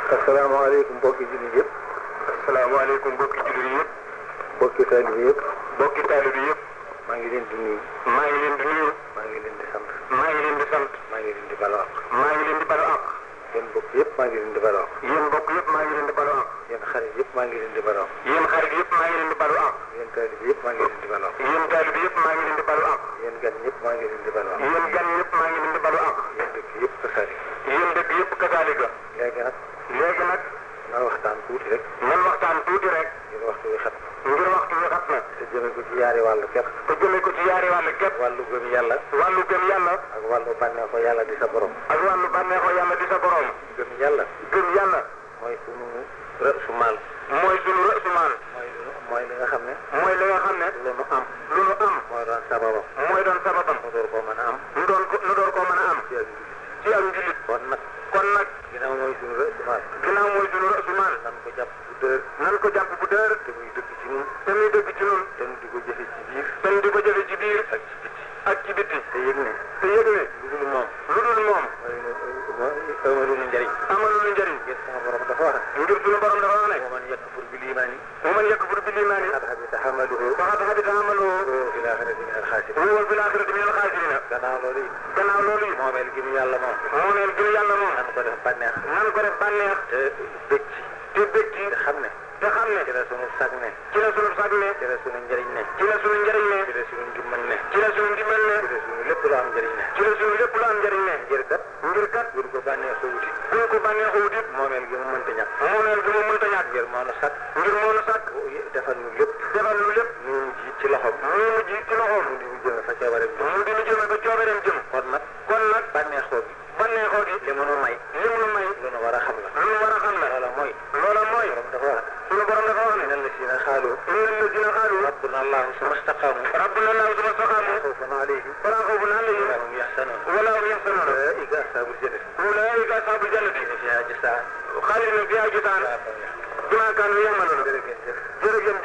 asalaamaaleykum mbokki jullit yëpp. asalaamaaleykum mbokki jullit yëpp. mbokki taalibe yëpp. mbokki taalibe yëpp. maa ngi leen di nuyu. maa ngi leen di nuyu. maa ngi leen di sant. maa ngi leen di sant. maa ngi leen di balu àq. maa ngi leen di balu àq. yéen mbokk yëpp maa ngi leen di balu àq. yéen mbokk yëpp maa ngi leen di balu àq. yéen xarit yëpp maa ngi leen di balu àq. yéen xarit yëpp maa ngi leen di balu àq. yéen taalibe yëpp maa ngi leen di balu àq. yéen taalibe yëpp maa ngi leen di balu àq. yéen gan ñëpp maa ngi leen di balu àq. yéen gan yëpp maa ngi leen di balu àq. yéen dëkk yëpp kasari. yéen dëkk yëpp kasaalika. léegi nag léegi nag na waxtaan tuuti rek. nan waxtaan tuuti rek. ngir waxtu wi xat. ngir waxtu wi xat na. te jëme ko ci yaari wàll képp. te jëmee ko ci yaari wàll képp. wàllu gëm yàlla. wàllu gëm yàlla. ak wàllu bànneexu yàlla di sa borom. ak wàllu bànneexoo yàlla di sa borom. gëm yàlla. gëm yàlla. mooy sunu rësu maal. mooy sunu rësumaan. mooy lu mooy li nga xam ne. mooy li nga xam ne. lu nu am. lu nu am. mooy doon sababam. mooy doon sababam. mu door koo mën a am. nu doon ko nu door koo mën a am. ci ak jullit. ci ak njulit. kon nag kon nag ginnaaw mooy sunu rësu maal. ginnaaw mooy sunu rësumaan. nan ko jàpp bu dër. nan ko jàpp bu dër. te muy dëkk ci ñun. te muy dëgg ci nun te nu di ko jëfe ci biir. te ñu di ko jëfe ci biir ak ci biti. ak ci bitti. te yëg ne. te yëg ne lu dul moom. lu dul moom mooy mooy amalu nu njëriñ. amalu lu njëriñ. ngir sama borom dafa wax ne. ngir sunu borom dafa wax ne. wa man yakfur bil iimaani wa man yakfur bil iimaani faqad habita amaluhu faqad habita amaluhu wa huwa fil aaxirati mina al-xaasiriin. wa huwa fil aaxirati mina al-xaasiriin. gannaaw loolu it. gannaaw loolu yi moomeel gi mu yàlla moom. moomeel gi yàlla moom nan ko def bànneex. nan ko def bànneex te bëgg ci. te bëgg ci te xam ne. te xam ne ci la sunu sag ne. ci la sunu sag ne ci la sunu njëriñ ne. ci la sunu njëriñ ne ci la sunu ndimbal ne. ci la sunu ndimbal ne ci la sunu lépp lu am njëriñ ne. ci la sunu lépp lu am njëriñ ne ngir kat. ngir kat buñ ko bànneexoo wuti. buñ ko bànneexoo wut it moomeel gi mu mënta ñàkk. moomeel gi mu mënta ñàkk ngir moo nu sag. ngir moo nu sàkk defal nu lépp. defal lu lépp ñu ji ci loxoom. mu mujj ci loxoom mu di mu jëme fa coobareem jëm. mu di nu jëme ba coobareem jëm kon nag kon nag bànneexoo gi. bànneexoo gi li mu nu may. li mu nu may lu nu war a xam la. lu nu war a xam la loola mooy. loola mooy borom dafa wax sunu borom dafa wax ne. ne inna llazina xaalu. inna allazina qaalu rabbuna allahu summa staqaamu. rabbuna allahu summa staqaamu xawfun alayhim. falaa xawfun alayhim wa hum yaxzanuun. wala hum yaxzanuun ulaa'ika ashaabul jannati. ulaa'ika ashaabul jannati fiihaa jazaa'an. xaalidina fiihaa jazaan bimaa kaanu ya'maluun jërëjëf. jërëjëf